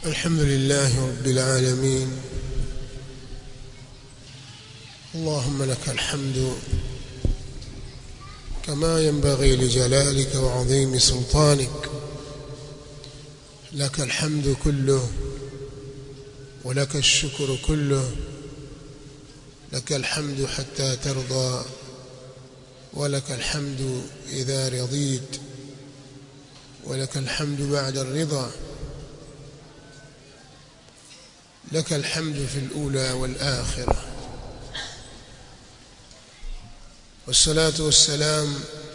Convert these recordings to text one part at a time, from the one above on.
الحمد لله رب العالمين اللهم لك الحمد كما ينبغي لجلالك وعظيم سلطانك لك الحمد كله ولك الشكر كله لك الحمد حتى ترضى ولك الحمد إذا رضيت ولك الحمد بعد الرضا لك الحمد في الأولى والآخرة والصلاة والسلام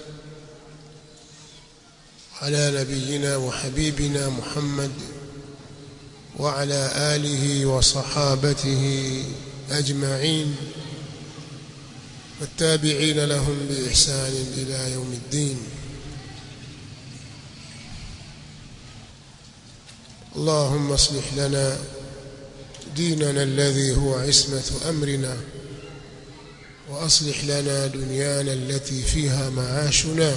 على نبينا وحبيبنا محمد وعلى آله وصحابته أجمعين والتابعين لهم بإحسان إلى يوم الدين اللهم اصلح لنا ديننا الذي هو عصمة أمرنا وأصلح لنا دنيانا التي فيها معاشنا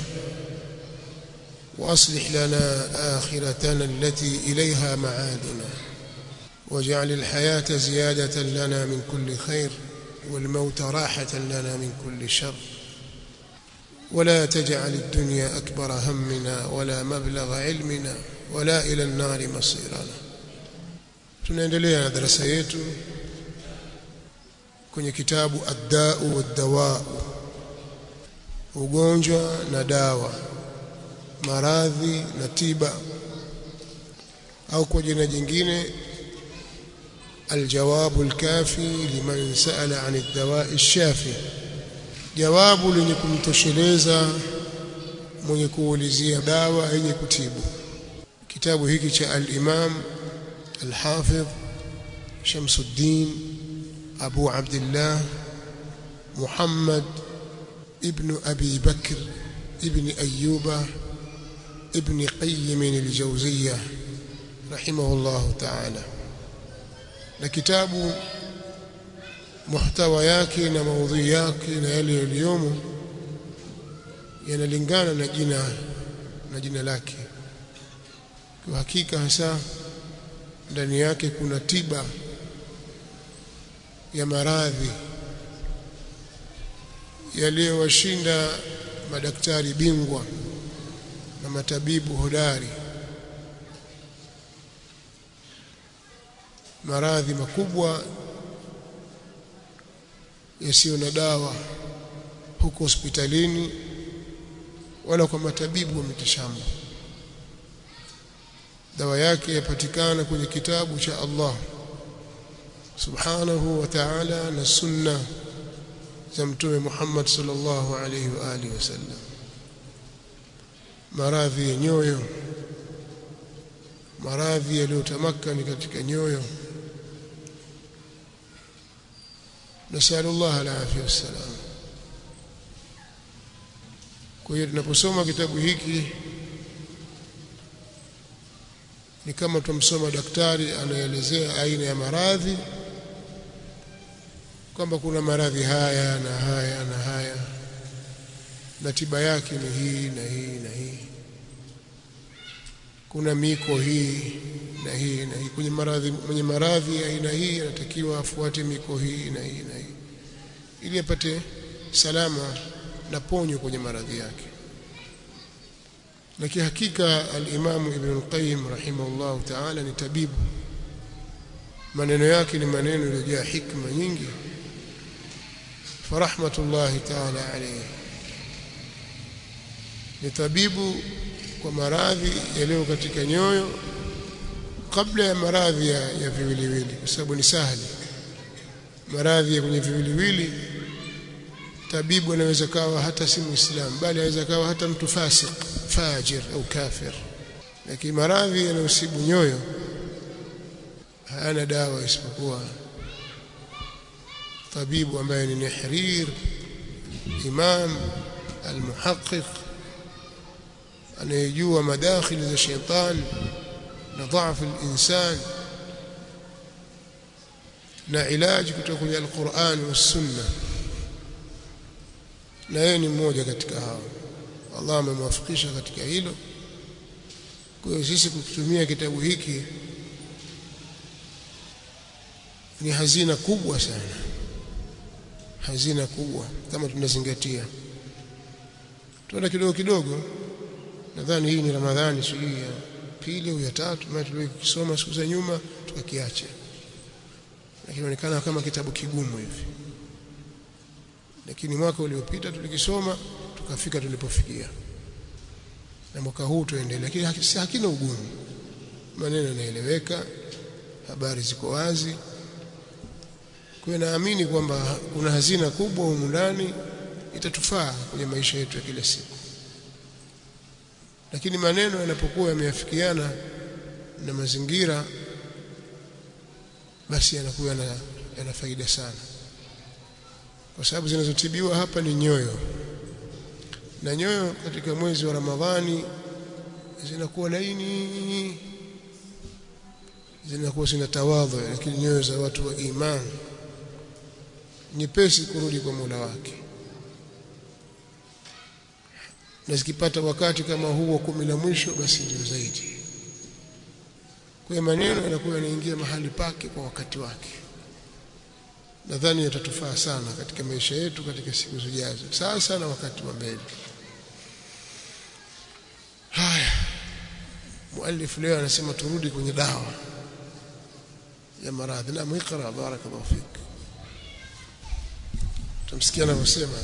وأصلح لنا آخرتنا التي إليها معادنا واجعل الحياة زيادة لنا من كل خير والموت راحة لنا من كل شر ولا تجعل الدنيا أكبر همنا ولا مبلغ علمنا ولا إلى النار مصيرنا tunaendelea na darasa yetu kwenye kitabu ad-da'u wad-dawa'u ugonjwa na dawa maradhi na tiba au kwa jina jingine الجواب الكافي لمن سأل عن الدواء الشافي jawabu lenye kumtosheleza mwenye kuulizia dawa yenye kutibu kitabu hiki cha al-Imam al-Hafidh Shamsuddin Abu Abdullah Muhammad ibn Abi Bakr ibn Ayyuba ibn Qayyim al-Jawziyyah rahimahullah ta'ala na kitabu muhtawa yake na maudhui yake na yale yaliyomo yanalingana na jina na jina lake kwa hakika hasa ndani yake kuna tiba ya maradhi yaliyowashinda madaktari bingwa na matabibu hodari maradhi makubwa yasiyo na dawa huko hospitalini wala kwa matabibu wa mitishamba dawa yake yapatikana kwenye kitabu cha Allah subhanahu wa ta'ala na sunna za mtume Muhammad sallallahu alayhi wa alihi wasallam maradhi ya nyoyo maradhi yaliyotamakani katika nyoyo nasallu Allah alafia wassalam kwa hiyo tunaposoma kitabu hiki ni kama tumsoma daktari anaelezea aina ya maradhi kwamba kuna maradhi haya na haya na haya na tiba yake ni hii na hii na hii kuna miko hii na hii na hii kwenye maradhi mwenye maradhi ya aina hii anatakiwa afuate miko hii na hii na hii ili apate salama na ponyo kwenye maradhi yake na kihakika al-Imam Ibn al-Qayyim rahimahullah ta'ala ni tabibu maneno yake ni maneno yaliyojaa hikma nyingi farahmatullahi ta'ala alayhi ni tabibu kwa maradhi yaliyo katika nyoyo kabla ya maradhi ya, ya viwiliwili kwa sababu ni sahali maradhi ya kwenye viwiliwili tabibu anaweza kawa hata si muislamu bali anaweza kawa hata mtu fasik fajir au kafir lakini maradhi yanayosibu nyoyo hayana dawa isipokuwa tabibu ambaye ni Nihrir imam almuhaqqiq anayejua madakhili za shetani na dhaifu al-insan na ilaji kutoka kwenye al-Qur'an wa sunna na yeye ni mmoja katika hao Allah amemwafikisha katika hilo kwa hiyo sisi kukitumia kitabu hiki ni hazina kubwa sana hazina kubwa kama tunazingatia tuenda kidogo kidogo nadhani hii ni ramadhani sijui ya pili au ya tatu maana tulikisoma siku za nyuma tukakiacha lakini inaonekana kama kitabu kigumu hivi lakini mwaka uliopita tulikisoma tukafika tulipofikia na mwaka huu tuendelee lakini hakina ugumu maneno yanaeleweka habari ziko wazi kwa naamini kwamba kuna hazina kubwa humu ndani itatufaa kwenye maisha yetu ya kila siku lakini maneno yanapokuwa yameafikiana na mazingira basi yanakuwa yana, yana faida sana kwa sababu zinazotibiwa hapa ni nyoyo na nyoyo katika mwezi wa Ramadhani zinakuwa laini zinakuwa zina tawadhu lakini nyoyo za watu wa imani nyepesi kurudi kwa Mola wake na zikipata wakati kama huu wa kumi la mwisho basi ndio zaidi kwa maneno yanakuwa yanaingia mahali pake kwa wakati wake nadhani yatatufaa sana katika maisha yetu katika siku zijazo sasa na wakati wa mbele haya muallif leo anasema turudi kwenye dawa ya maradhi na muikra barakallahu fik tumsikia anavyosema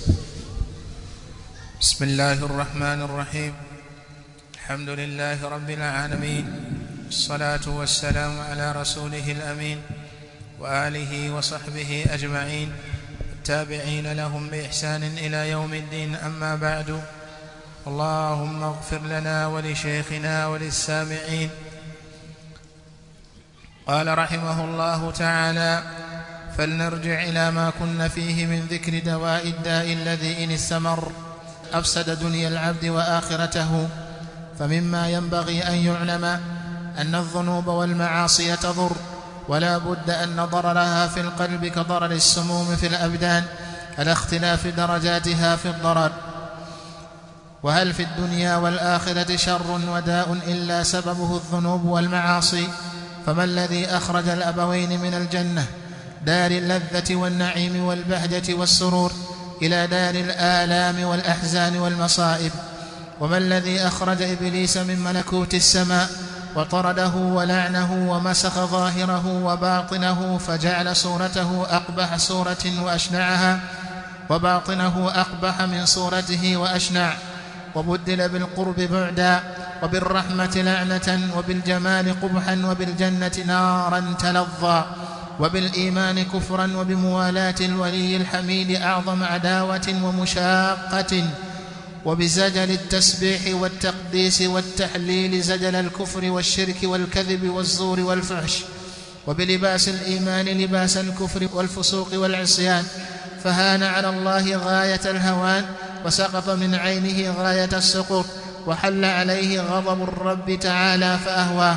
بسم الله الرحمن الرحيم الحمد لله رب العالمين الصلاة والسلام على رسوله الأمين وآله وصحبه أجمعين التابعين لهم بإحسان إلى يوم الدين أما بعد اللهم اغفر لنا ولشيخنا وللسامعين قال رحمه الله تعالى فلنرجع إلى ما كنا فيه من ذكر دواء الداء الذي إن استمر أفسد دنيا العبد وآخرته فمما ينبغي أن يعلم أن الذنوب والمعاصي تضر ولا بد أن ضررها في القلب كضرر السموم في الأبدان على اختلاف درجاتها في الضرر وهل في الدنيا والآخرة شر وداء إلا سببه الذنوب والمعاصي فما الذي أخرج الأبوين من الجنة دار اللذة والنعيم والبهجة والسرور إلى دار الآلام والأحزان والمصائب وما الذي أخرج إبليس من ملكوت السماء وطرده ولعنه ومسخ ظاهره وباطنه فجعل صورته أقبح صورة وأشنعها وباطنه أقبح من صورته وأشنع وبدل بالقرب بعدا وبالرحمة لعنة وبالجمال قبحا وبالجنة نارا تلظى وبالإيمان كفرا وبموالاة الولي الحميد أعظم عداوة ومشاقة وبزجل التسبيح والتقديس والتحليل زجل الكفر والشرك والكذب والزور والفحش وبلباس الإيمان لباس الكفر والفسوق والعصيان فهان على الله غاية الهوان وسقط من عينه غاية السقوط وحل عليه غضب الرب تعالى فأهواه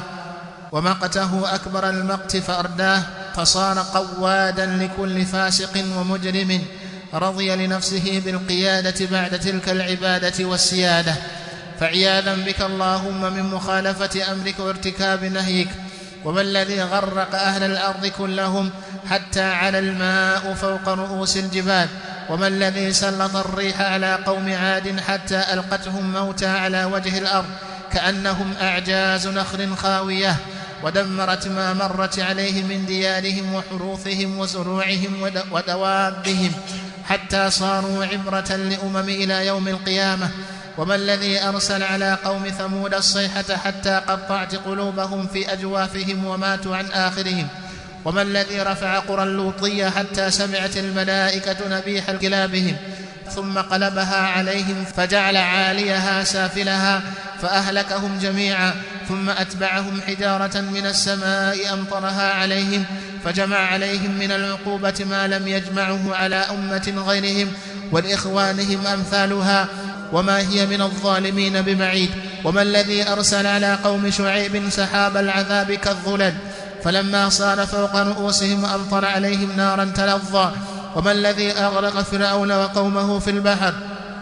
ومقته أكبر المقت فأرداه فصار قوادا لكل فاسق ومجرم رضي لنفسه بالقيادة بعد تلك العبادة والسيادة فعياذا بك اللهم من مخالفة أمرك وارتكاب نهيك وما الذي غرق أهل الأرض كلهم حتى على الماء فوق رؤوس الجبال وما الذي سلط الريح على قوم عاد حتى ألقتهم موتى على وجه الأرض كأنهم أعجاز نخل خاوية ودمرت ما مرت عليه من ديارهم وحروثهم وزروعهم ودوابهم حتى صاروا عبرة لأمم إلى يوم القيامة وما الذي أرسل على قوم ثمود الصيحة حتى قطعت قلوبهم في أجوافهم وماتوا عن آخرهم وما الذي رفع قرى اللوطية حتى سمعت الملائكة نبيح كلابهم ثم قلبها عليهم فجعل عاليها سافلها فأهلكهم جميعا ثم أتبعهم حجارة من السماء أمطرها عليهم فجمع عليهم من العقوبة ما لم يجمعه على أمة غيرهم ولإخوانهم أمثالها وما هي من الظالمين ببعيد وما الذي أرسل على قوم شعيب سحاب العذاب كالظلل فلما صار فوق رؤوسهم أمطر عليهم نارا تلظى وما الذي أغرق فرعون وقومه في البحر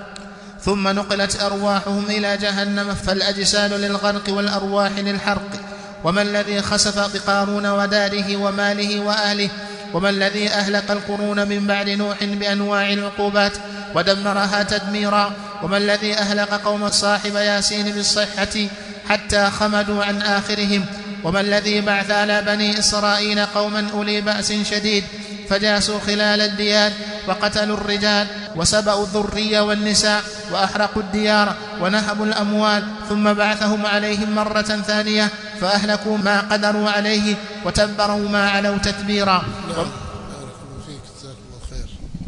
ثم نقلت أرواحهم إلى جهنم فالأجساد للغرق والأرواح للحرق وما الذي خسف بقارون وداره وماله وأهله وما الذي أهلك القرون من بعد نوح بأنواع العقوبات ودمرها تدميرا وما الذي أهلك قوم صاحب ياسين بالصحة حتى خمدوا عن آخرهم وما الذي بعث على بني إسرائيل قوما أولي بأس شديد فجاسوا خلال الديار وقتلوا الرجال وسبأوا الذرية والنساء وأحرقوا الديار ونهبوا الأموال ثم بعثهم عليهم مرة ثانية فأهلكوا ما قدروا عليه وتبروا ما علوا تتبيرا نعم بارك الله فيك جزاك الله خير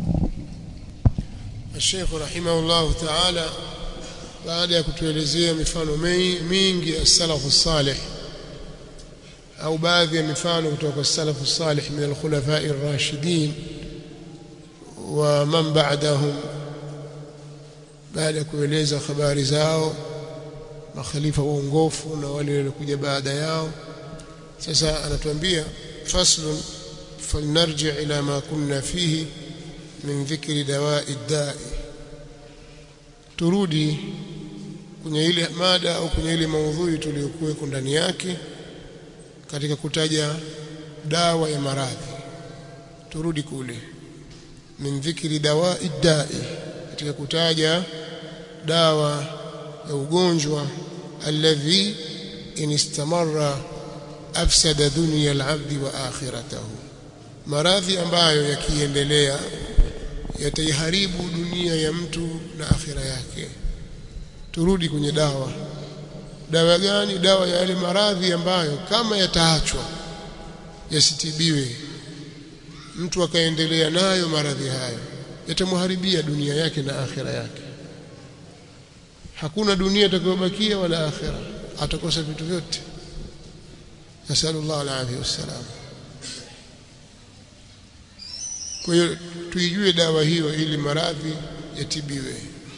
الشيخ رحمه الله تعالى baada ya kutuelezea mifano mingi ya salafu salih au baadhi ya mifano kutoka kwa salafu salih min al-khulafa'i ar-rashidin wa man ba'dahum baada ya kueleza habari zao makhalifa waongofu na wale waliokuja baada yao sasa anatuambia faslun falnarji ila ma kunna fihi min dhikri dawa'i da'i turudi kwenye ile mada au kwenye ile maudhui tuliyokuwa ndani yake katika kutaja dawa ya maradhi turudi kule min dhikri dawa'i da'i katika kutaja dawa ya ugonjwa alladhi in istamarra afsada dunya al-'abdi wa akhiratahu maradhi ambayo yakiendelea yataiharibu dunia ya mtu na akhira yake turudi kwenye dawa dawa gani dawa ya yale maradhi ambayo kama yataachwa yasitibiwe mtu akaendelea nayo maradhi hayo yatamharibia dunia yake na akhira yake hakuna dunia itakayobakia wala akhira atakosa vitu vyote nasallallahu alaihi wasallam kwa hiyo tuijue dawa hiyo ili maradhi yatibiwe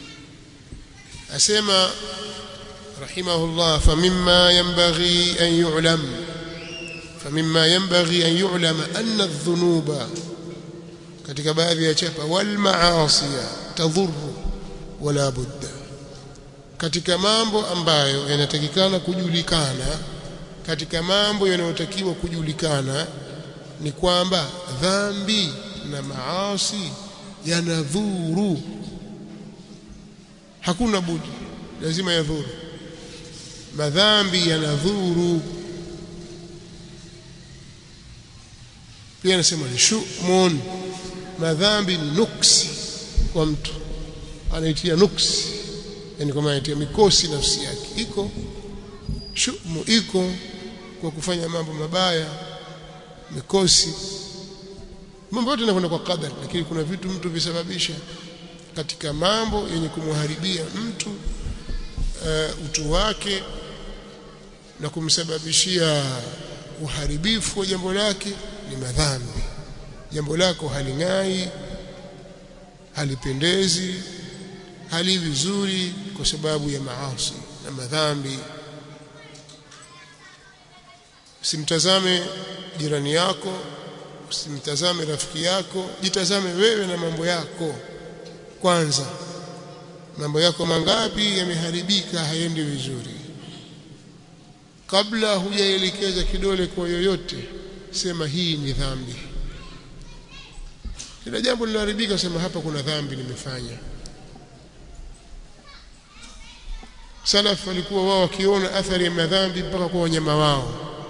asema rahimahullah famimma yanbaghi an yu'lam famimma yanbaghi an yu'lam anna adh-dhunuba katika baadhi ya chapa wal maasiya tadhurru wala budda katika mambo ambayo yanatakikana kujulikana katika mambo yanayotakiwa kujulikana ni kwamba dhambi na maasi yanadhuru hakuna budi lazima yadhuru madhambi yanadhuru pia anasema ni shumun madhambi ni nuksi kwa mtu anaitia nuksi yani kama anaitia mikosi nafsi yake iko shumu iko kwa kufanya mambo mabaya mikosi mambo yote yanakwenda kwa kadari lakini kuna vitu mtu visababisha katika mambo yenye kumharibia mtu uh, utu wake na kumsababishia uharibifu wa jambo lake ni madhambi jambo lako haling'ai halipendezi hali vizuri kwa sababu ya maasi na madhambi usimtazame jirani yako usimtazame rafiki yako jitazame wewe na mambo yako kwanza mambo yako mangapi yameharibika haendi vizuri kabla hujaelekeza kidole kwa yoyote sema hii ni dhambi kila jambo linaharibika sema hapa kuna dhambi nimefanya salaf walikuwa wao wakiona athari ya madhambi mpaka kwa wanyama wao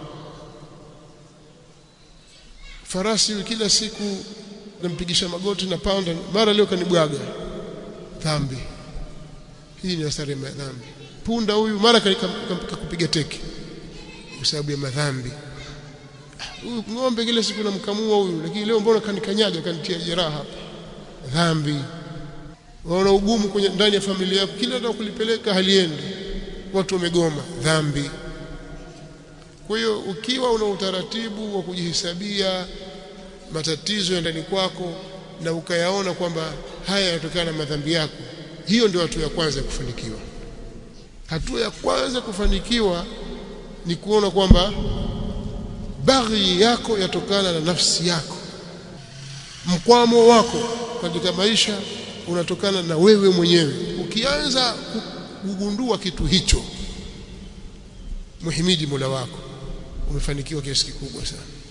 farasi kila siku nampigisha magoti na panda mara leo kanibwaga dhambi hii ni athari ya madhambi punda huyu mara kakupiga teke kwa sababu ya madhambi huyu ng'ombe kila siku namkamua huyu lakini leo mbona kanikanyaga kanitia jeraha hapa dhambi waona ugumu kwenye ndani ya familia yako kila ndio kulipeleka haliendi watu wamegoma dhambi kwa hiyo ukiwa una utaratibu wa kujihesabia matatizo ya ndani kwako na ukayaona kwamba haya yanatokana na madhambi yako hiyo ndio hatua ya kwanza ya kufanikiwa hatua ya kwanza kufanikiwa ni kuona kwamba baghi yako yatokana na nafsi yako mkwamo wako katika maisha unatokana na wewe mwenyewe ukianza kugundua kitu hicho muhimidi Mola wako umefanikiwa kiasi kikubwa sana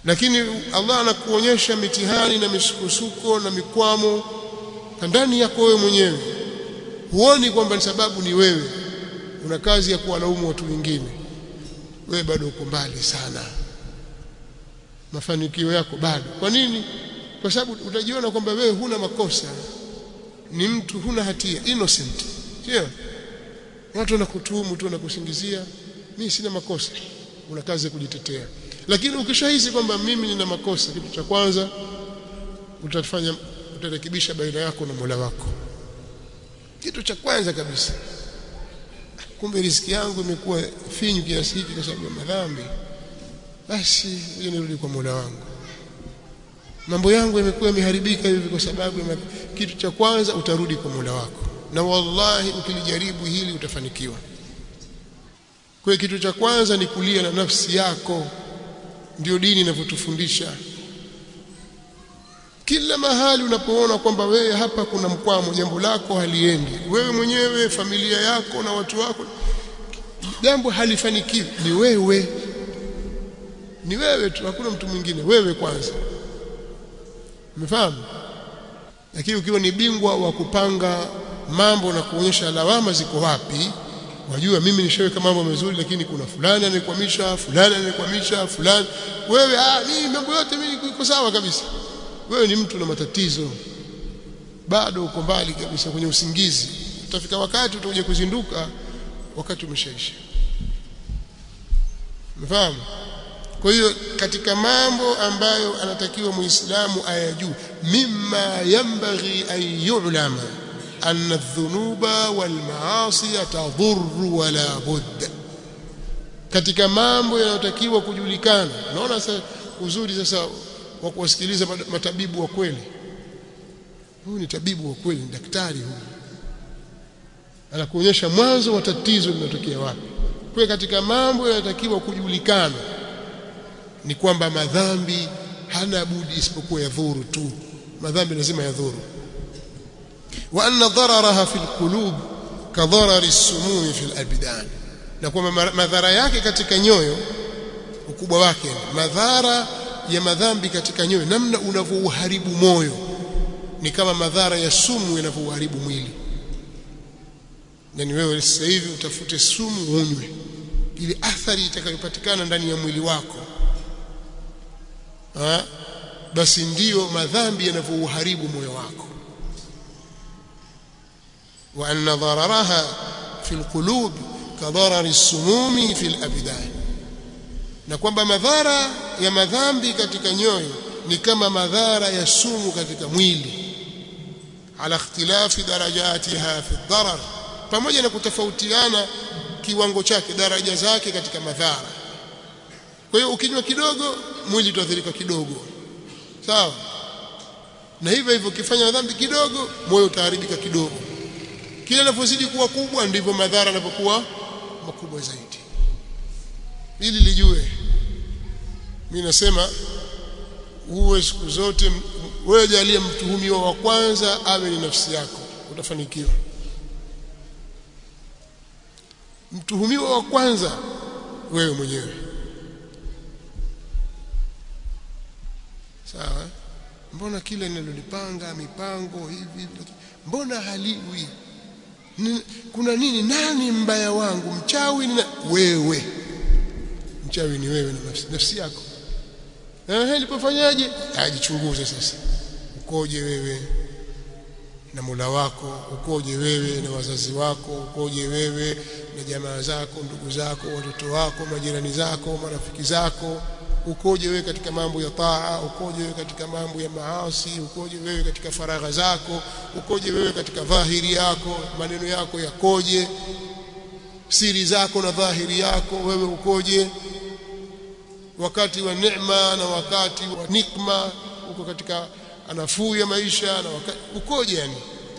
lakini Allah anakuonyesha mitihani na misukosuko na mikwamo ndani yako wewe mwenyewe huoni kwamba ni sababu ni wewe una kazi ya kuwalaumu watu wengine wewe bado uko mbali sana mafanikio yako bado kwa nini kwa sababu utajiona kwamba wewe huna makosa ni mtu huna hatia innocent sio watu wanakutuhumu tu wanakusingizia mimi sina makosa una kazi ya kujitetea lakini ukishahisi kwamba mimi nina makosa kitu cha kwanza utafanya utarekebisha baina yako na Mola wako kitu cha kwanza kabisa kumbe riziki yangu imekuwa finyu kiasi hiki kwa sababu ya madhambi basi ngoja nirudi kwa Mola wangu mambo yangu yamekuwa yameharibika hivi kwa sababu ya kitu cha kwanza utarudi kwa Mola wako na wallahi ukilijaribu hili utafanikiwa kwa kitu cha kwanza ni kulia na nafsi yako ndio dini inavyotufundisha kila mahali unapoona kwamba wewe hapa kuna mkwamo jambo lako haliendi wewe mwenyewe familia yako na watu wako jambo halifanikiwi ni wewe ni wewe tu hakuna mtu mwingine wewe kwanza umefahamu lakini ukiwa ni bingwa wa kupanga mambo na kuonyesha lawama ziko wapi wajua mimi nishaweka mambo mazuri lakini kuna fulani anikwamisha fulani anikwamisha fulani wewe ah mimi mambo yote mimi iko sawa kabisa wewe ni mtu na matatizo bado uko mbali kabisa kwenye usingizi utafika wakati utakuja kuzinduka wakati umeshaisha mfahamu kwa hiyo katika mambo ambayo anatakiwa muislamu ayajue mimma yambaghi an yu'lama anna adh-dhunuba wal ma'asi tadhurru wala budda katika mambo yanayotakiwa kujulikana naona sasa uzuri sasa wa kuwasikiliza matabibu wa kweli huyu ni tabibu wa kweli ni daktari huyu anakuonyesha mwanzo wa tatizo linatokea wapi kwa katika mambo yanatakiwa kujulikana ni kwamba madhambi hana budi isipokuwa yadhuru tu madhambi lazima yadhuru wa anna dararaha fil qulub ka darari as-sumum fil abdan na kwamba madhara yake katika nyoyo ukubwa wake madhara ya madhambi katika nyoyo namna unavyouharibu moyo ni kama madhara ya sumu yanavyouharibu mwili yani wewe sasa hivi utafute sumu unywe ili athari itakayopatikana ndani ya mwili wako ha? basi ndiyo madhambi yanavyouharibu moyo wako wa anna dararaha fi alqulub kadharari as-sumumi fi al-abdan na kwamba madhara ya madhambi katika nyoyo ni kama madhara ya sumu katika mwili ala ikhtilafi darajatiha fi darar pamoja na kutofautiana kiwango chake daraja zake katika madhara kwa hiyo ukinywa kidogo mwili utaathirika kidogo sawa na hivyo hivyo ukifanya dhambi kidogo moyo utaharibika kidogo kila linapozidi kuwa kubwa ndivyo madhara yanapokuwa makubwa zaidi ili lijue mimi nasema uwe siku zote wewe jalie mtuhumiwa wa kwanza awe ni nafsi yako utafanikiwa mtuhumiwa wa kwanza wewe mwenyewe sawa mbona kile ninalolipanga mipango hivi mbona haliwi kuna nini nani mbaya wangu mchawi ni wewe mchawi ni wewe na nafsi, nafsi yako eh nilipofanyaje ajichunguze sasa ukoje wewe na Mola wako ukoje wewe na wazazi wako ukoje wewe na jamaa zako ndugu zako watoto wako majirani zako marafiki zako ukoje wewe katika mambo ya taa ukoje wewe katika mambo ya maasi ukoje wewe katika faragha zako ukoje wewe katika dhahiri yako maneno yako yakoje siri zako na dhahiri yako wewe ukoje wakati wa neema na wakati wa nikma uko katika anafuu ya maisha na wakati ukoje yani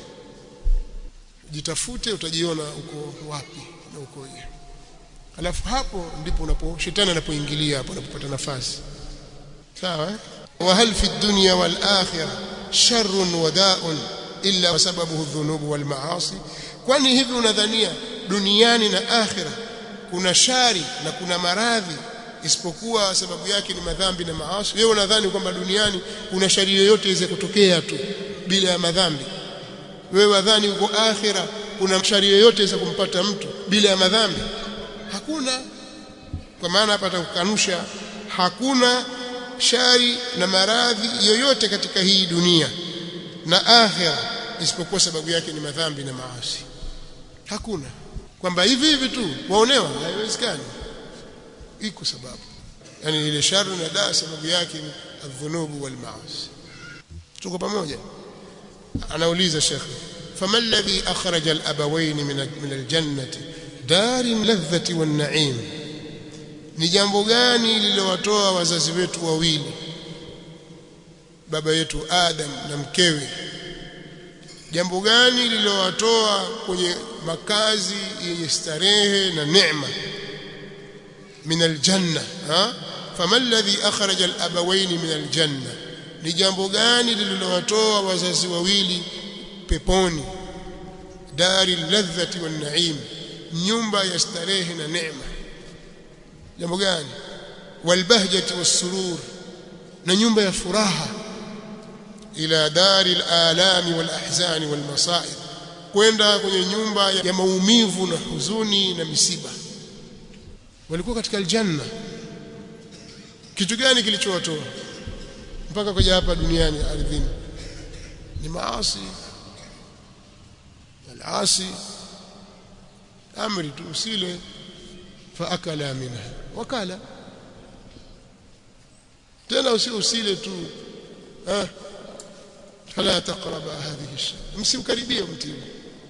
jitafute utajiona uko wapi na ukoje alafu hapo ndipo unapo shetani anapoingilia hapo unapopata nafasi sawa wa hal fi dunya wal akhirah sharrun wa da'un illa sababuhu dhunub wal maasi kwani hivi unadhania duniani na akhira kuna shari na kuna maradhi isipokuwa sababu yake ni madhambi na maasi wewe unadhani kwamba duniani kuna shari yoyote iweze kutokea tu bila ya madhambi wewe wadhani uko akhira kuna shari yoyote iweze kumpata mtu bila ya madhambi hakuna kwa maana hapa atakukanusha hakuna shari na maradhi yoyote katika hii dunia na akhira isipokuwa sababu yake ni madhambi na maasi hakuna kwamba hivi hivi tu waonewa haiwezekani iko sababu yani ile shari na daa sababu yake ni adhunubu wal maasi tuko pamoja anauliza shekhi فما الذي أخرج الأبوين من من الجنة دار اللذة والنعيم ni jambo gani lililowatoa wazazi wetu wawili baba yetu Adam na mkewe jambo gani lililowatoa kwenye makazi yenye starehe na neema min aljanna ha fama alladhi akhraja alabawain min aljanna ni jambo gani lililowatoa wazazi wawili peponi dari ladhati wan naim nyumba ya starehe na neema jambo gani walbahjati wassurur na nyumba ya furaha ila dari alalami walahzani walmasaib kwenda kwenye nyumba ya maumivu na huzuni na misiba walikuwa katika aljanna kitu gani kilichowatoa mpaka kuja hapa duniani ardhini ni maasi alasi amri tu usile faakala minha wakala tena usi usile tu ah fala taqraba hadhihi shay msiukaribie mti huu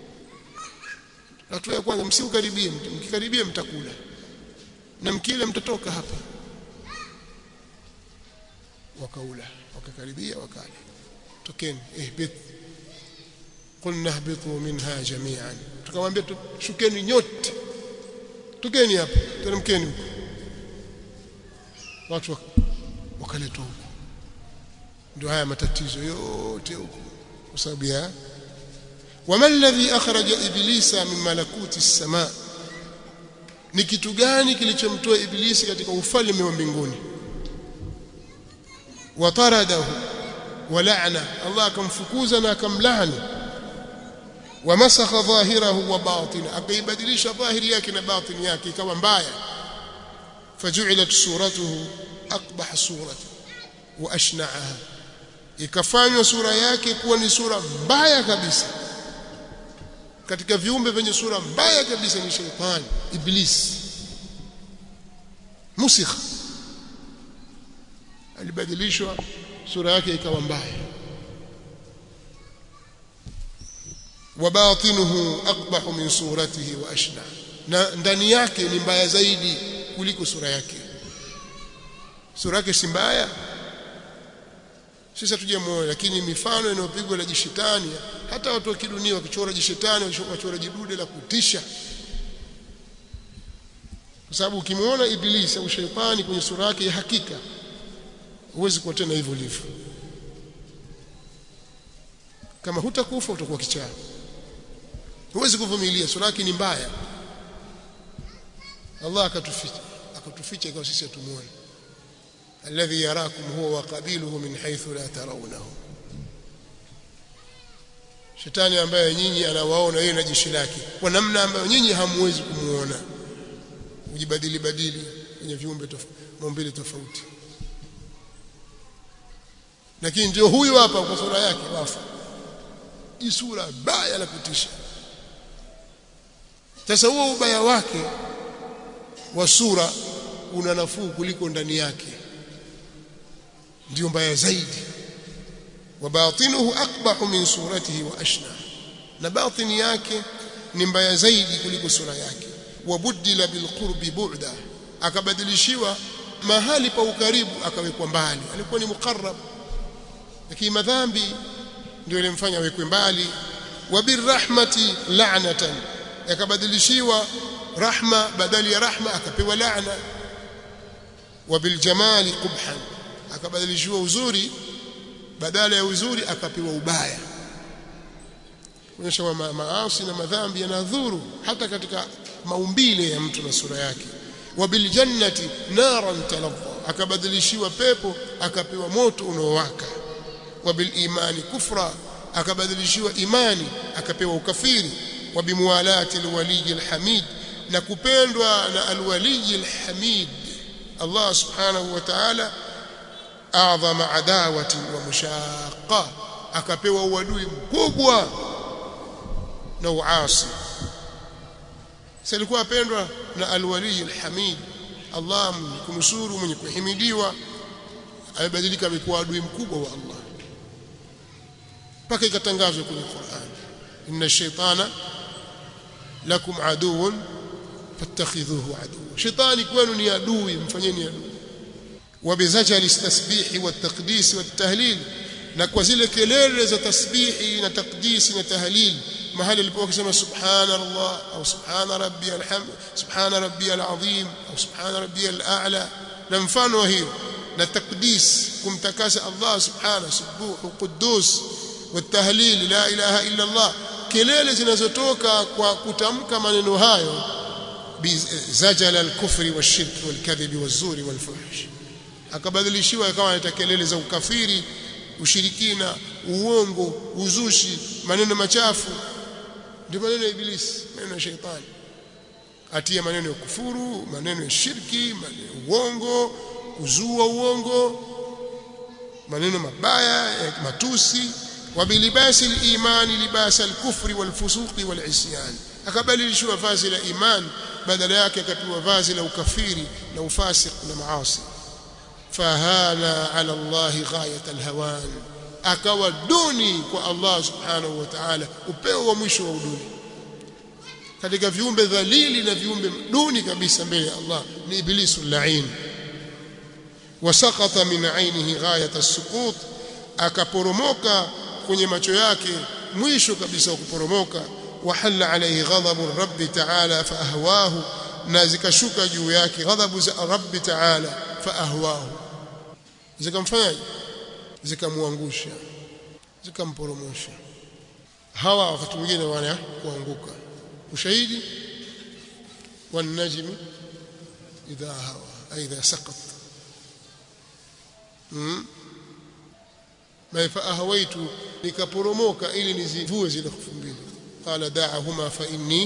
hatua ya kwanza msiukaribie mti mkikaribia mtakula na mkile mtatoka hapa wakaula wakakaribia wakala tokeni ihbit qulna ihbitu minha jami'an tukamwambia shukeni nyote tokeni hapa teremkeni huko watu wakaletwa huko ndio haya matatizo yote huko kwa sababu ya wama alladhi akhraja iblisa min malakuti as-samaa ni kitu gani kilichomtoa iblisi katika ufalme wa mbinguni wataradahu wala'na Allah akamfukuza na akamlaani wamasakha dhahirahu wa batina akaibadilisha dhahiri yake na batini yake ikawa mbaya faju'ilat suratuhu aqbah surati wa ashna'aha ikafanywa sura yake kuwa ni sura mbaya kabisa katika viumbe vyenye sura mbaya kabisa ni sheitani iblis musikh alibadilishwa sura yake ikawa mbaya wabatinuhu aqbahu min suratihi wa ashna na ndani yake ni mbaya zaidi kuliko sura yake sura yake si mbaya sisi hatujamuona lakini mifano inayopigwa na jishetani hata watu wa kidunia wakichora jishetani wachora jidude la kutisha kwa sababu ukimuona ibilisi au shetani kwenye sura yake ya hakika huwezi kuwa tena hivyo ulivyo kama hutakufa utakuwa kichaa huwezi kuvumilia sura yake ni mbaya Allah akatuficha akatuficha ikawa sisi hatumuone alladhi yarakum huwa wa qabiluhu min haythu la tarawnahu shetani ambaye nyinyi anawaona yeye na jeshi lake kwa namna ambayo nyinyi hamuwezi kumuona ujibadili badili kwenye viumbe maumbile tofauti lakini ndio huyu hapa kwa sura yake wafa jisura baya la kutisha sasa huo ubaya wake wa sura una nafuu kuliko ndani yake ndio mbaya zaidi wa batinuhu aqbahu min suratihi wa ashna na batini yake ni mbaya zaidi kuliko sura yake wa buddila bil qurbi bu'da akabadilishiwa mahali pa ukaribu akawekwa mbali alikuwa ni muqarrab lakini madhambi ndio ilimfanya awekwe mbali wa birrahmati la'natan akabadilishiwa rahma badali ya rahma akapewa laana wa biljamali qubhan akabadilishiwa uzuri badala ya uzuri akapewa ubaya kuonyesha ma maasi na madhambi yanadhuru hata katika maumbile ya mtu na sura yake wabil jannati naran taladha akabadilishiwa pepo akapewa moto unaowaka wabil imani kufra akabadilishiwa imani akapewa ukafiri wabimuwalati alwaliy alhamid na kupendwa na alwaliy alhamid Allah subhanahu wa ta'ala a'zama adawati wa mushaqqa akapewa uadui mkubwa na uasi salikuwa apendwa na alwaliy alhamid Allah kumsuru mwenye kuhimidiwa amebadilika amekuwa adui mkubwa wa Allah mpaka ikatangazwa kwenye Qur'an inna shaytana lakum aduwwun fattakhidhuhu aduwwa shaytani kwenu ni adui mfanyeni adui وبزجل التسبيح والتقديس والتهليل na kwa zile kelele za tasbihi na takdisi na tahlil mahali alipokuwa akisema subhanallah au subhana rabbiyal hamd subhana rabbiyal azim au subhana rabbiyal a'la na mfano wa hiyo na takdis kumtakasa Allah subhana subuhu quddus watahlil la ilaha illa Allah kelele zinazotoka kwa kutamka maneno hayo bizajala al-kufri wash-shirk wal-kadhibi waz-zuri wal-fuhsh akabadilishiwa ikawa anaita kelele za ukafiri ushirikina uongo uzushi maneno machafu ndio maneno ya ibilisi maneno ya sheitani atia maneno ya kufuru maneno ya shirki maneno ya uongo kuzua uongo maneno mabaya ya matusi wabilibasi al-imani libasa al-kufri wal-fusuqi wal-isyan akabadilishiwa vazi la iman badala yake akapewa vazi la ukafiri na ufasik na maasi fahana ala Allah ghayat alhawan akawa duni kwa Allah subhanahu wa ta'ala upeo wa mwisho wa uduni katika viumbe dhalili na viumbe duni kabisa mbele ya Allah ni iblisu lain wasaqata min ainihi ghayat as-suqut akaporomoka kwenye macho yake mwisho kabisa wa kuporomoka wahalla alayhi ghadabu rabbi ta'ala fa ahwahu na zikashuka juu yake ghadhabu za rabbi ta'ala fa ahwahu zikamfanyaje zikamwangusha zikamporomosha hawa wakati mwingine wana kuanguka ushahidi wanajmi idha hawa aidha saqat mm ma fa ahawaitu nikaporomoka ili nizivue zile hofu mbili qala da'ahuma fa inni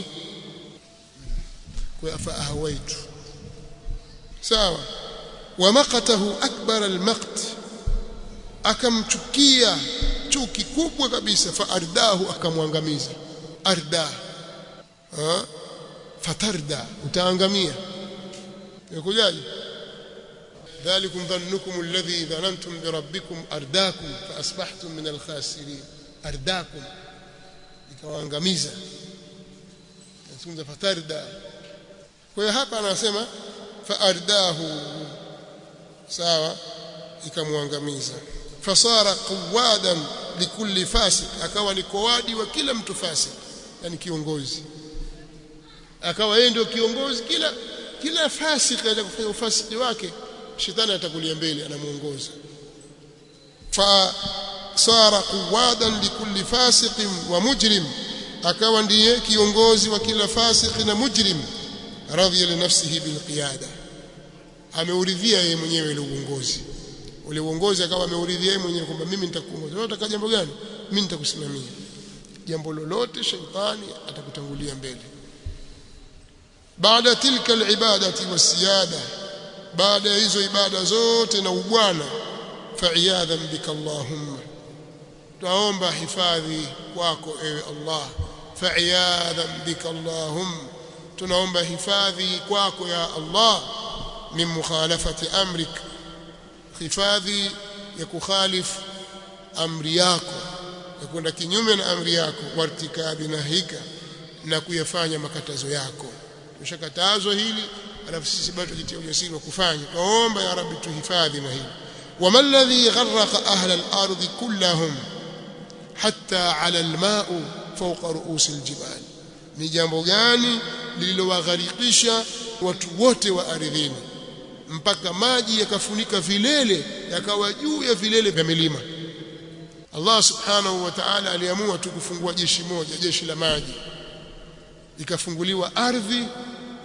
kwa fa ahawaitu sawa ومقته أكبر المقت akamchukia chuki kubwa kabisa faardahu akamwangamiza arda ha fatarda utaangamia yakujaje ذلكم ظنكم الذي ظننتم بربكم أرداكم فأصبحتم من الخاسرين أرداكم ikawaangamiza nazungumza fatarda kwa hiyo hapa anasema faardahu sawa ikamwangamiza fasara qawadan likulli fasik akawa ni kowadi wa kila mtu fasik yani kiongozi akawa yeye ndio kiongozi kila kila fasik anataka kufanya ufasiki wake shetani atakulia mbele anamuongoza fa sara qawadan likulli fasik wa mujrim akawa ndiye kiongozi wa kila fasik na mujrim radhiya li nafsihi bil qiyada ameuridhia yeye mwenyewe ile uongozi ule uongozi akawa ameuridhia yeye mwenyewe kwamba mimi nitakuongoza wewe unataka jambo gani mimi nitakusimamia jambo lolote shetani atakutangulia mbele baada tilka alibadati wasiyada baada ya hizo ibada zote na ubwana fa'iyadhan bika allahumma tuomba hifadhi kwako ewe allah fa'iyadhan bika allahumma tunaomba hifadhi kwako ya allah min mukhalafati amrik hifadhi ya kukhalif amri yako ya kwenda kinyume na amri yako wartikabi nahika na kuyafanya makatazo yako tushakatazwa hili alafu sisi bado tujitie ujasiri wa kufanya tuomba ya rabbi tuhifadhi na hili wama alladhi gharraqa ahla al-ardi kullahum hatta ala al-ma'u fawqa ru'us al-jibal ni jambo gani lililowagharikisha watu wote wa ardhini mpaka maji yakafunika vilele yakawa juu ya vilele vya milima Allah subhanahu wa ta'ala aliamua tu kufungua jeshi moja jeshi la maji ikafunguliwa ardhi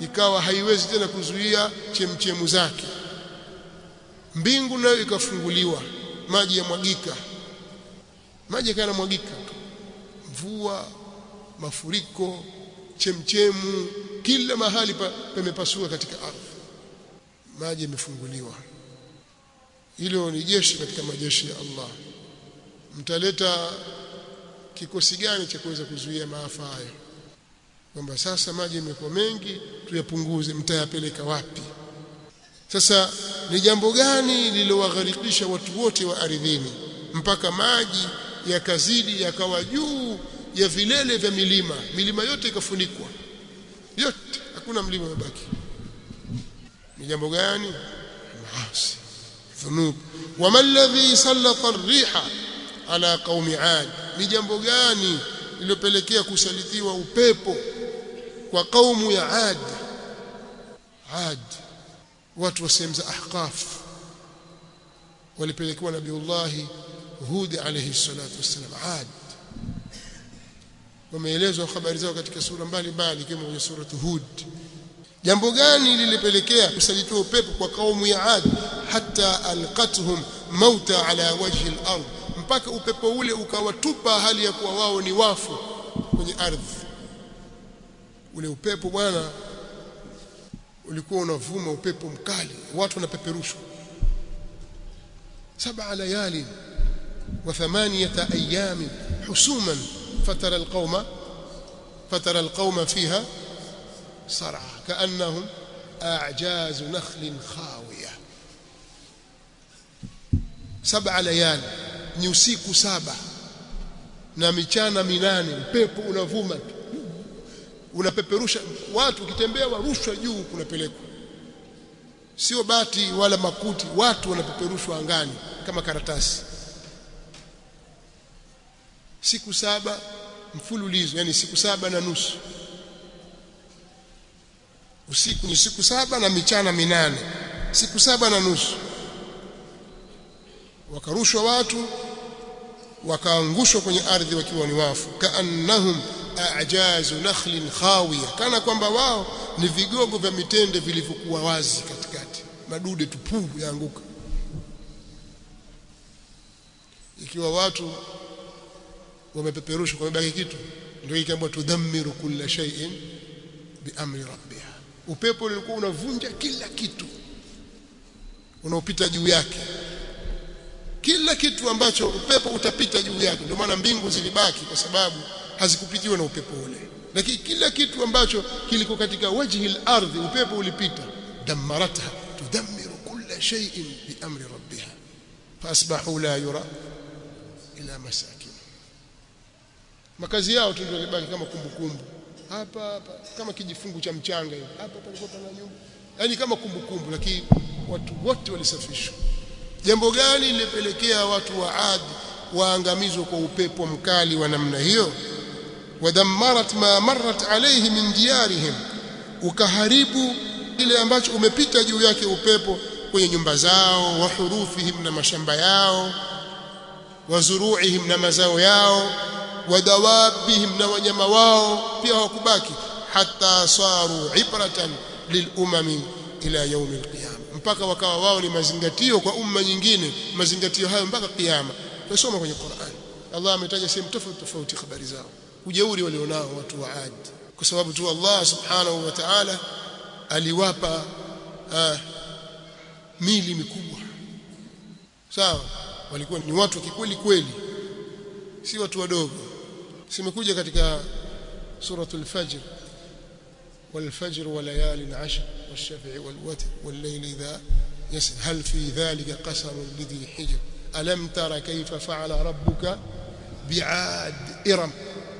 ikawa haiwezi tena kuzuia chemchemu zake mbingu nayo ikafunguliwa maji yamwagika maji yakawa yanamwagika tu mvua mafuriko chemchemu kila mahali pa, pamepasua katika ardhi maji yamefunguliwa hilo ni jeshi katika majeshi ya Allah mtaleta kikosi gani cha kuweza kuzuia maafa hayo kwamba sasa maji yamekuwa mengi tuyapunguze mtayapeleka wapi sasa ni jambo gani lililowagharikisha watu wote wa ardhini mpaka maji yakazidi yakawa juu ya vilele vya milima milima yote ikafunikwa yote hakuna mlima umebaki ni jambo gani maasi dhunub wama alladhi sallata ar-riha ala qaumi ad ni jambo gani lilopelekea kusalitiwa upepo kwa kaumu ya ad ad watu wa sehemu za ahqaf walipelekewa nabiullahi hud alayhi salatu wassalam ad wameelezwa habari zao katika sura mbalimbali kama kwenye sura hud jambo gani lilipelekea kusalitiwa upepo kwa kaumu ya ad hata alqathum mauta ala wajhi al-ard mpaka upepo ule ukawatupa hali ya kuwa wao ni wafu kwenye ardhi ule upepo bwana ulikuwa unavuma upepo mkali watu wanapeperushwa saba layali wa thamaniyata ayam husuman fatara alqauma fatara alqauma fiha sar'a kaannahum a'jaz nakhl khawiya saba layali ni usiku saba na michana minane upepo unavuma unapeperusha watu ukitembea warushwa juu kunapelekwa sio bati wala makuti watu wanapeperushwa angani kama karatasi siku saba mfululizo yani siku saba na nusu usiku ni siku saba na michana minane siku saba na nusu wakarushwa watu wakaangushwa kwenye ardhi wakiwa ni wafu kaannahum a'jazu nakhlin khawiya kana kwamba wao ni vigogo vya mitende vilivyokuwa wazi katikati madude tupu yaanguka ikiwa watu wamepeperushwa kwa mabaki kitu ndio ikaambiwa tudhammiru kulla shay'in biamri rabbiha upepo ulikuwa unavunja kila kitu unaopita juu yake kila kitu ambacho upepo utapita juu yake ndio maana mbingu zilibaki kwa sababu hazikupitiwa na upepo ule lakini kila kitu ambacho kiliko katika wajhi al-ardhi upepo ulipita damaratha tudammiru kulla shay'in biamri rabbiha fasbahu la yura ila masakin makazi yao tu ndio yalibaki kama kumbukumbu hapa hapa kama kijifungu cha mchanga hivi hapa palikuwa pana nyumba yani kama kumbukumbu lakini watu wote walisafishwa jambo gani lilipelekea watu wa Ad waangamizwe kwa upepo mkali wa namna hiyo wadammarat ma marrat alayhi min diyarihim ukaharibu kile ambacho umepita juu yake upepo kwenye nyumba zao wa hurufihim na mashamba yao wa zuruihim na mazao yao wa dawabihim na wanyama wao pia hawakubaki hata saru ibratan lilumami ila yaumi alqiyama mpaka wakawa wao ni mazingatio kwa umma nyingine mazingatio hayo mpaka kiyama tusoma kwenye Qur'an Allah ametaja sehemu tofauti tofauti habari zao ujeuri walionao watu wa Ad kwa sababu tu Allah subhanahu wa ta'ala aliwapa uh, mili mikubwa sawa walikuwa ni watu wa kikweli kweli si watu wadogo simekuja katika suratul fajr والفجر وليال عشر والشفع والوتر والليل إذا يسر هل في ذلك قسم لذي حجر ألم تر كيف فعل ربك بعاد إرم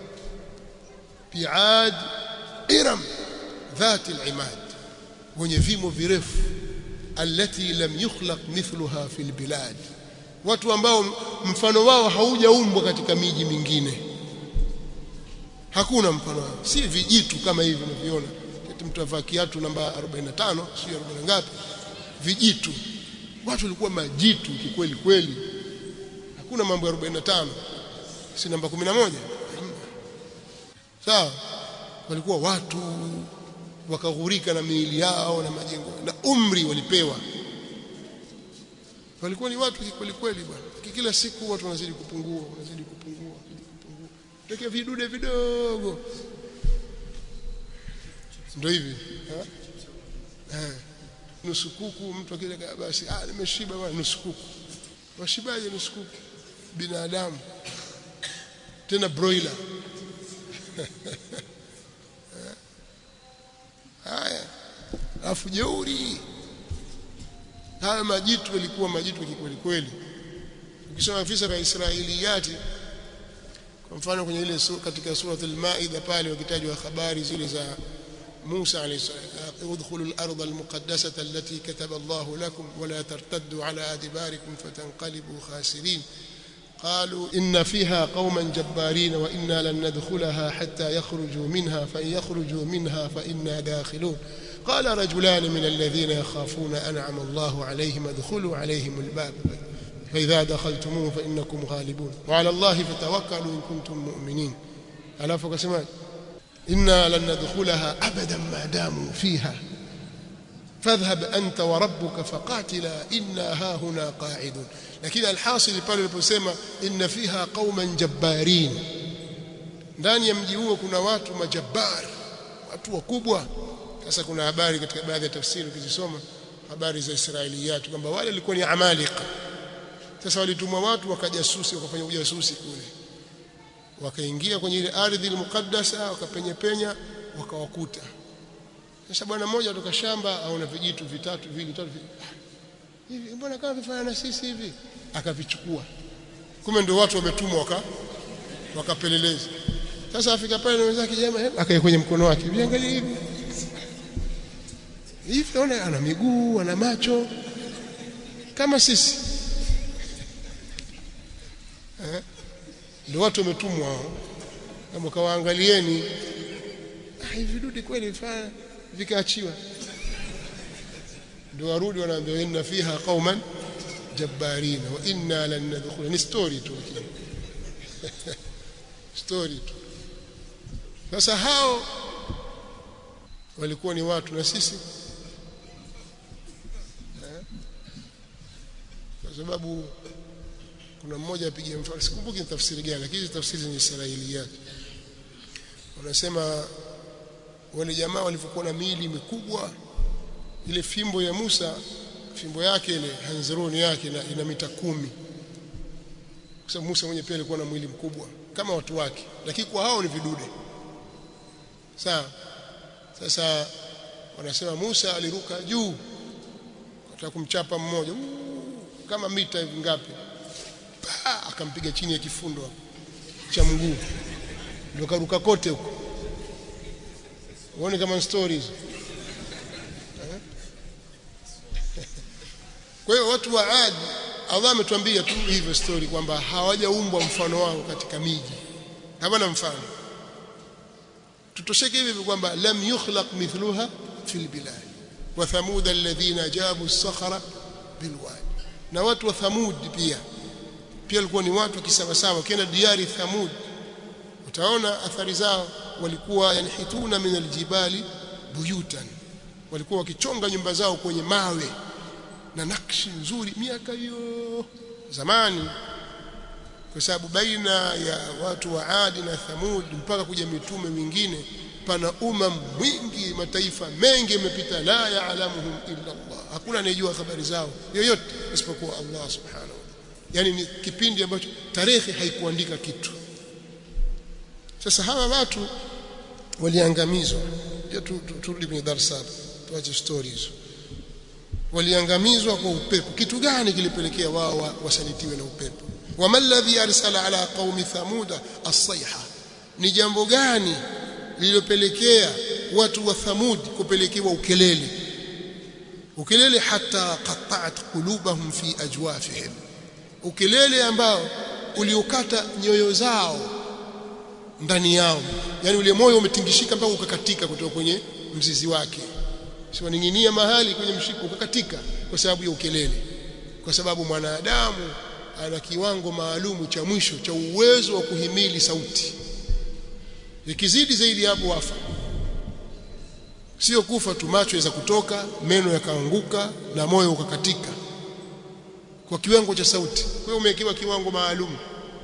بعاد إرم ذات العماد wenye vimo virefu allati lam yukhlaq mithluha fil bilad watu ambao mfano wao haujaumbwa katika miji mingine hakuna mfano wao si vijitu kama hivi unavyoona eti mtu avaa kiatu namba 45 sio 40 ngapi vijitu watu walikuwa majitu kikweli kweli hakuna mambo ya 45 si namba 11 sawa walikuwa watu wakaghurika na miili yao na majengo na umri walipewa walikuwa ni watu kweli kweli bwana kila siku watu wanazidi kupungua wanazidi kupungua kupungua tokea vidude vidogo ndio hivi eh nusu kuku mtu akile basi ah nimeshiba bwana nusu kuku washibaje nusu kuku binadamu tena broiler haya alafu jeuri haya majitu yalikuwa majitu kweli kweli ukisoma visa vya Israiliyati kwa mfano kwenye ile sura katika suratul Maida pale wakitajwa habari zile za Musa alayhi salam udkhulu al-ardha al-muqaddasata allati kataba Allah lakum wa la tartaddu ala adbarikum fatanqalibu khasirin قالوا إن فيها قوما جبارين وإنا لن ندخلها حتى يخرجوا منها فإن يخرجوا منها فإنا داخلون قال رجلان من الذين يخافون أنعم الله عليهم ادخلوا عليهم الباب فإذا دخلتموه فإنكم غالبون وعلى الله فتوكلوا إن كنتم مؤمنين ألا فكسمان إنا لن ندخلها أبدا ما داموا فيها فاذهب أنت وربك فقاتلا إنا ها هنا قاعدون لكن الحاصل pale aliposema inna fiha qauman jabbarin ndani ya mji huo kuna watu majabbar watu wakubwa sasa kuna habari katika baadhi ya tafsiri ukizisoma habari za Israiliyat kwamba wale walikuwa ni amalika sasa walitumwa watu wakajasusi wakafanya ujasusi kule wakaingia kwenye ile ardhi mukaddasa wakapenya penya wakawakuta sasa bwana mmoja kutoka shamba aona vijitu vitatu vili tatu hivi mbona kama vifanya na sisi hivi akavichukua kumbe ndio watu wametumwa waka wakapeleleza sasa afika pale na wenzake jamaa akae kwenye mkono wake viangalia hivi hivi naona ana miguu ana macho kama sisi eh ndio watu wametumwa hao kama kawaangalieni ah hivi vidude kweli vifanya vikaachiwa ndio warudi wanaambia inna fiha qauman jabbarina wa inna lan nadkhula ni story tu story tu sasa hao walikuwa ni watu na sisi kwa sababu kuna mmoja apiga mfano sikumbuki ni tafsiri gani lakini tafsiri ni Israiliyat wanasema wale jamaa walivyokuwa na miili mikubwa ile fimbo ya Musa fimbo yake ile hanzuruni yake ina, ina mita kumi kwa sababu Musa mwenyewe pia alikuwa na mwili mkubwa kama watu wake lakini kwa hao ni vidude sawa sasa wanasema Musa aliruka juu kutaka kumchapa mmoja kama mita hivi ngapi akampiga chini ya kifundo cha mguu ndio karuka kote huko uone kama stories kwa hiyo watu wa Ad Allah ametuambia tu hivyo story kwamba hawajaumbwa mfano wao katika miji hawana mfano tutosheke hivi kwamba lam yukhlaq mithluha fil bilad wa thamud alladhina jabu as-sakhra bilwadi na watu wa thamud pia pia walikuwa ni watu kisawasawa ukienda diari thamud utaona athari zao walikuwa yanhituna min aljibali buyutan walikuwa wakichonga nyumba zao kwenye mawe na nakshi nzuri miaka hiyo zamani kwa sababu baina ya watu wa Adi na Thamud mpaka kuja mitume mingine pana umam mwingi mataifa mengi yamepita la yaalamuhum illa Allah hakuna anayejua habari zao yoyote isipokuwa Allah subhanahu yani ni kipindi ambacho tarehe haikuandika kitu sasa hawa watu waliangamizwa turudi kwenye darasa tuache stories waliangamizwa kwa upepo kitu gani kilipelekea wao wasalitiwe na upepo wama alladhi arsala ala qaumi thamuda as-sayha ni jambo gani lililopelekea watu wa thamud kupelekewa ukelele ukelele hata qata'at qulubahum fi ajwafihim ukelele ambao uliokata nyoyo zao ndani yao yani ule moyo umetingishika mpaka ukakatika kutoka kwenye mzizi wake sio ninginia mahali kwenye mshiko ukakatika kwa sababu ya ukelele kwa sababu mwanadamu ana kiwango maalumu cha mwisho cha uwezo wa kuhimili sauti ikizidi zaidi hapo wafa sio kufa tu macho yaweza kutoka meno yakaanguka na moyo ukakatika kwa kiwango cha sauti kwa hiyo umewekewa kiwango maalum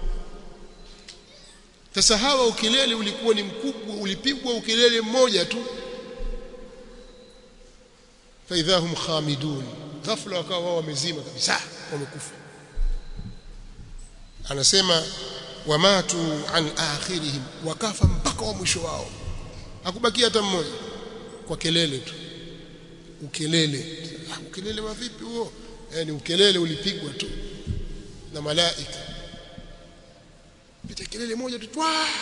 sasa hawa ukelele ulikuwa ni mkubwa ulipigwa ukelele mmoja tu faidhahum khamidun ghafla wakawa wao wamezima kabisa wamekufa anasema wamatu an akhirihim wakafa mpaka wa mwisho wao hakubakia hata mmoja kwa kelele tu ukelele ah, ukelele wa vipi huo yani ukelele ulipigwa tu na malaika pita kelele moja tu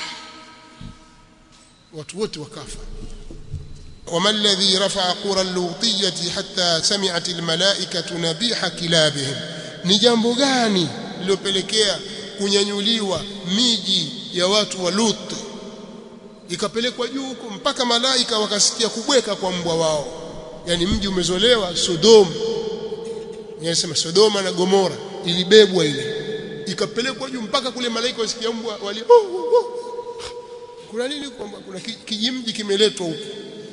watu wote wakafa وما الذي رفع قرى اللوطية حتى سمعت الملائكة نبيح كلابهم ni jambo gani lilopelekea kunyanyuliwa miji ya watu wa Lut ikapelekwa juu huko mpaka malaika wakasikia kubweka kwa mbwa wao yani mji umezolewa Sodom yanasema Sodoma na Gomora ilibebwa ile ikapelekwa juu mpaka kule malaika wasikia mbwa wali oh, oh, oh. kuna nini kwamba kuna kijimji kimeletwa huko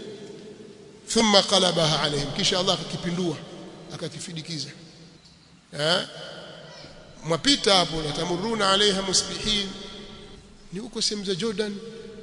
thumma qalabaha alaihim kisha Allah akakipindua akakifidikiza eh mwapita hapo natamuruna alaiha musbihin ni huko sehemu za Jordan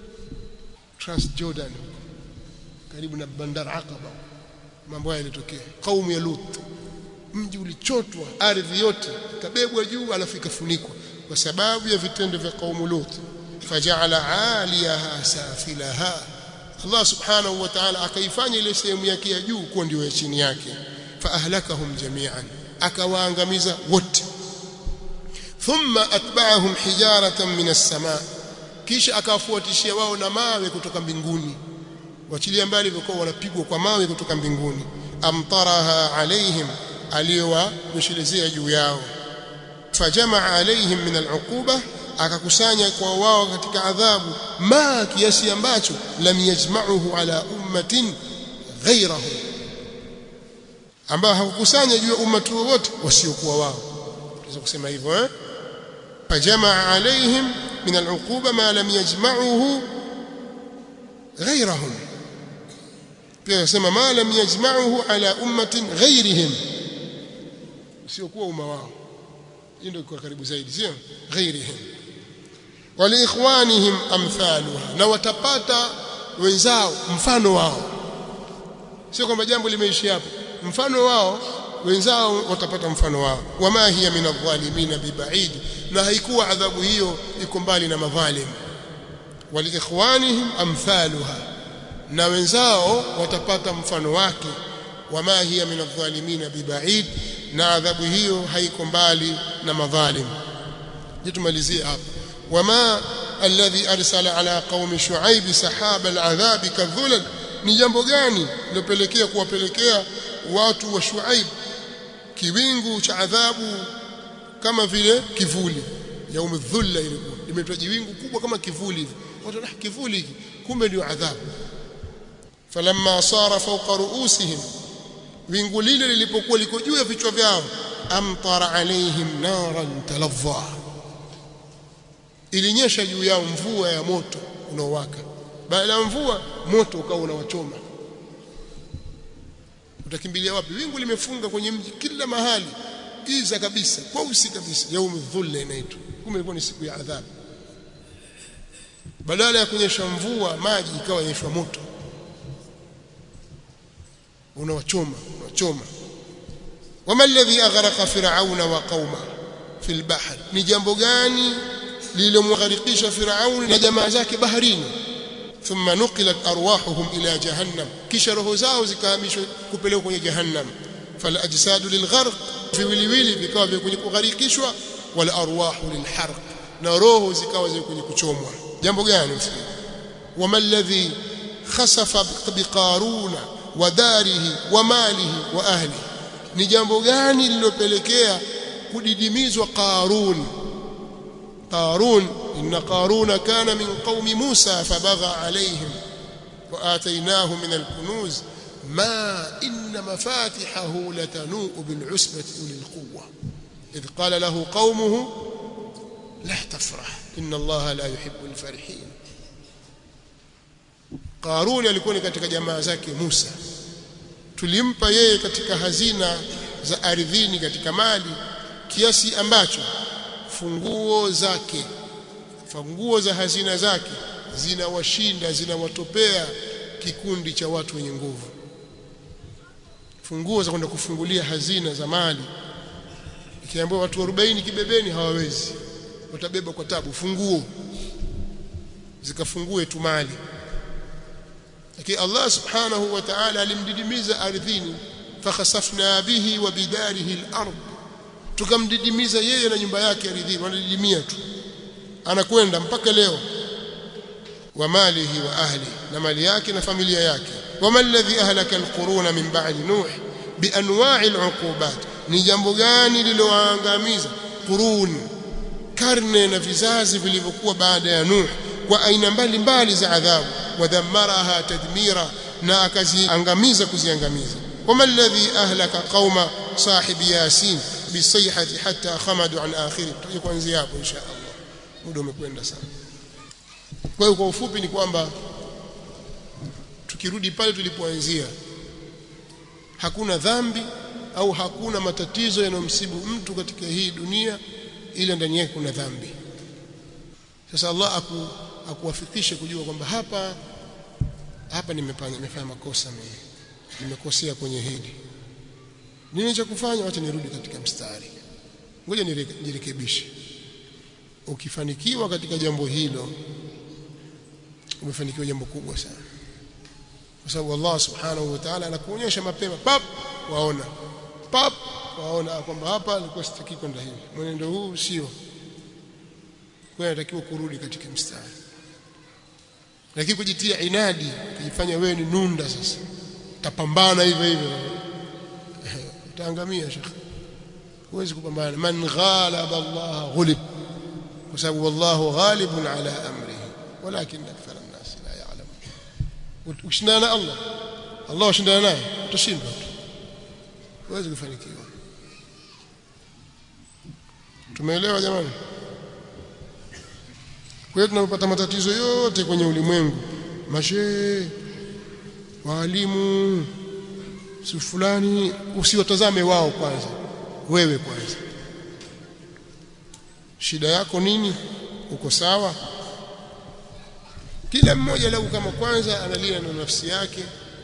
Trans Jordan karibu na bandar Aqaba mambo haya yalitokea kaumu ya Lut mji ulichotwa ardhi yote ikabebwa juu alafu ikafunikwa kwa sababu ya vitendo vya kaumu Lut faja'ala 'aliyaha safilaha Allah subhanahu wa ta'ala akaifanya ile sehemu yake ya juu kuwa ndio ya chini yake fa ahlakahum jami'an akawaangamiza wote thumma atba'ahum hijaratan min as-sama' kisha akawafuatishia wao na mawe kutoka mbinguni wachilia mbali walikuwa wanapigwa kwa mawe kutoka mbinguni amtaraha alaihim aliyowanyeshelezea juu yao fajamaa alaihim min al'uquba akakusanya kwa wao katika adhabu ma kiasi ambacho lam yajma'uhu ala ummatin ghayrahu ambao hakukusanya juu ya ummati wowote wasiokuwa wao tunaweza kusema hivyo eh fajamaa alaihim min al'uquba ma lam yajma'uhu ghayrahum pia nasema ma lam yajma'uhu ala ummatin ghayrihim usiokuwa umma wao hii ndio kwa karibu zaidi sio ghayrihim waliikhwanihim amthaluha na watapata wenzao mfano wao sio kwamba jambo limeishi hapo mfano wao wenzao watapata mfano wao wama hiya min adh-dhalimin bibaid na haikuwa adhabu hiyo iko mbali na madhalim waliikhwanihim amthaluha na wenzao watapata mfano wake wama hiya min adh-dhalimin bibaid na adhabu hiyo haiko mbali na madhalim jitumalizie hapa wama alladhi arsala ala qaumi shuaib sahaba al'adhab kadhulal ni jambo gani lilopelekea kuwapelekea watu wa shuaib kiwingu cha adhabu kama vile kivuli yaum dhulla ilikuwa imetwa jiwingu kubwa kama kivuli hivi watu na kivuli hiki kumbe ndio adhabu falamma sara fawqa ruusihim wingu lile lilipokuwa liko juu ya vichwa vyao amtara alaihim naran talazza ilinyesha juu yao mvua ya moto unaowaka baada ya mvua moto ukawa unawachoma utakimbilia wapi wingu limefunga kwenye mji kila mahali giza kabisa kweusi kabisa yaum dhulla inaitwa kumbe ilikuwa ni siku ya adhabu badala ya kunyesha mvua maji ikawa yanyeshwa moto unawachoma unachoma wama alladhi aghraqa fir'auna wa qauma fil bahr ni jambo gani lililomgharikisha Firauni na jamaa zake baharini thumma nuqilat arwahuhum ila jahannam kisha roho zao zikahamishwa kupelekwa kwenye jahannam fal ajsadu lilgharq viwiliwili vikawa vya kwenye kugharikishwa wal arwahu lilharq na roho zikawa zile kwenye kuchomwa jambo gani msikii wama alladhi khasafa biqaruna wa darihi wa malihi wa ahlihi ni jambo gani lililopelekea kudidimizwa qarun قارون إن قارون كان من قوم موسى فبغى عليهم وآتيناه من الكنوز ما إن مفاتحه لتنوء بالعسبة أولي القوة إذ قال له قومه لا تفرح إن الله لا يحب الفرحين Qaruni alikuwa ni katika jamaa zake Musa tulimpa yeye katika hazina za ardhini katika mali kiasi ambacho funguo zake funguo za hazina zake zinawashinda zinawatopea kikundi cha watu wenye nguvu funguo za kwenda kufungulia hazina za mali ikiambiwa watu 40 kibebeni hawawezi watabeba kwa tabu funguo zikafungue tu mali lakini Allah subhanahu wa ta'ala alimdidimiza ardhini fakhasafna bihi wa bidarihi al-ard tukamdidimiza yeye na nyumba yake ardhini wanadidimia tu anakwenda mpaka leo wa malihi wa ahli na mali yake na familia yake wama alladhi ahlaka alquruna min ba'di nuh bianwa'i al'uqubat ni jambo gani lilowaangamiza qurun karne na vizazi vilivyokuwa baada ya nuh kwa aina mbalimbali za adhabu wadhammaraha tadmira na akaziangamiza kuziangamiza wama alladhi ahlaka qauma sahibi yasin bisayhati hatta khamadu an akhiri tuje kuanzia hapo insha Allah muda umekwenda sana kwa hiyo kwa ufupi ni kwamba tukirudi pale tulipoanzia hakuna dhambi au hakuna matatizo yanayomsibu mtu katika hii dunia ila ndani yake kuna dhambi sasa Allah aku, akuwafikishe kujua kwamba hapa hapa nimefanya nimefanya makosa mimi nimekosea kwenye hili nini cha kufanya acha nirudi katika mstari ngoja nirekebishe ukifanikiwa katika jambo hilo umefanikiwa jambo kubwa sana kwa sababu Allah subhanahu wa ta'ala anakuonyesha mapema pap waona pap waona kwamba hapa alikuwa sitaki kwenda hivi mwenendo huu sio kwa inatakiwa kurudi katika mstari lakini kujitia inadi kujifanya wewe ni nunda sasa utapambana hivyo hivyo utaangamia shekhi huwezi kupambana man ghalaba Allah ghulib kwa sababu wallahu ghalibun ala amrihi walakin akthar an-nas la ya'lamun ukishindana na Allah Allah ushindana naye utashindwa tu huwezi kufanikiwa tumeelewa jamani kwa hiyo tunapata matatizo yote kwenye ulimwengu mashe walimu si fulani usiwatazame wao kwanza wewe kwanza shida yako nini uko sawa kila mmoja lau kama kwanza analia na nafsi yake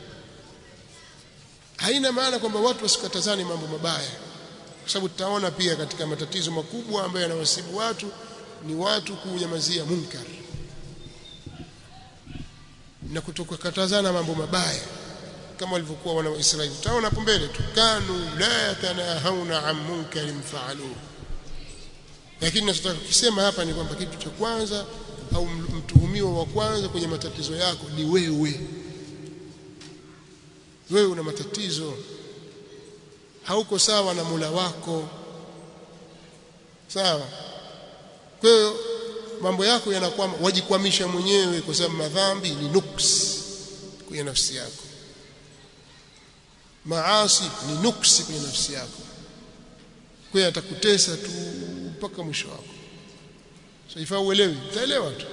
haina maana kwamba watu wasikatazane mambo mabaya kwa sababu tutaona pia katika matatizo makubwa ambayo yanawasibu watu ni watu kunyamazia munkar na kutokukatazana mambo mabaya kama walivyokuwa wana wa Israeli tutaona hapo mbele tu kanu la yatanahawna an munkarin fa'aluhu lakini nachotaka kusema hapa ni kwamba kitu cha kwanza au mtuhumiwa wa kwanza kwenye matatizo yako ni wewe wewe una matatizo hauko sawa na Mola wako sawa kwa hiyo mambo yako yanakwama wajikwamisha mwenyewe kwa sababu madhambi ni nuks kwenye nafsi yako maasi ni nuksi kwenye nafsi yako kwa hiyo atakutesa tu mpaka mwisho wako so ifaa uelewi utaelewa tu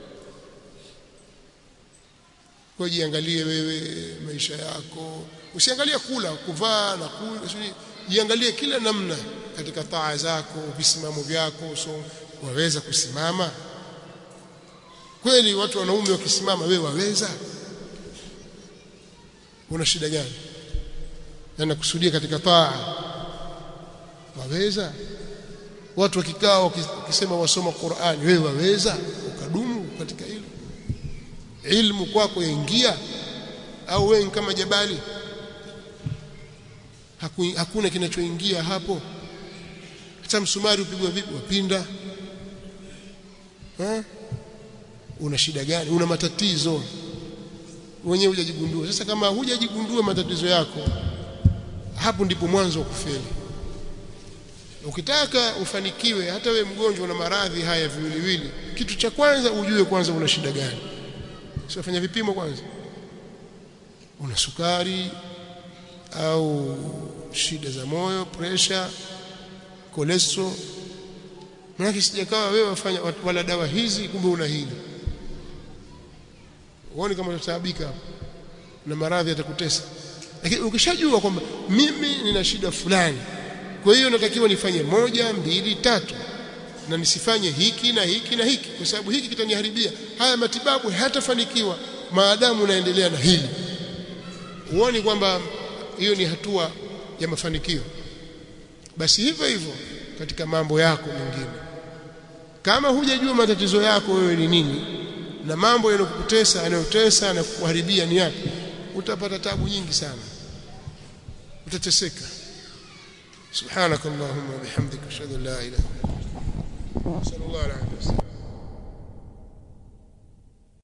kwa jiangalie wewe maisha yako usiangalie kula kuvaa na kula jiangalie kila namna katika taa zako visimamo vyako so waweza kusimama kweli watu wanaume wakisimama wewe waweza una shida gani na kusudia katika taa waweza watu wakikaa wakisema wasoma Qur'an wewe waweza ukadumu katika hilo ilmu kwako yaingia au wewe kama jabali Haku, hakuna kinachoingia hapo hata msumari upigwa vipi wapinda ha? una shida gani una matatizo wenyewe hujajigundua sasa kama hujajigundua matatizo yako hapo ndipo mwanzo wa kufeli ukitaka ufanikiwe hata we mgonjwa na maradhi haya viwiliwili kitu cha kwanza ujue kwanza una shida gani sio fanya vipimo kwanza una sukari au shida za moyo pressure cholesterol maana sijakawa wewe wafanya wala dawa hizi kumbe una hili uone kama utataabika hapo na maradhi yatakutesa lakini ukishajua kwamba mimi nina shida fulani kwa hiyo natakiwa nifanye moja mbili tatu na nisifanye hiki na hiki na hiki kwa sababu hiki kitaniharibia haya matibabu hayatafanikiwa maadamu naendelea na hili uone kwamba hiyo ni hatua ya mafanikio basi hivyo hivyo katika mambo yako mengine kama hujajua matatizo yako wewe ni nini na mambo yanayokutesa yanayotesa na kukuharibia ni yapi utapata tabu nyingi sana utateseka subhanakallahumma wa bihamdika ashhadu an la ilaha illa anta astaghfiruka wa atubu ilaik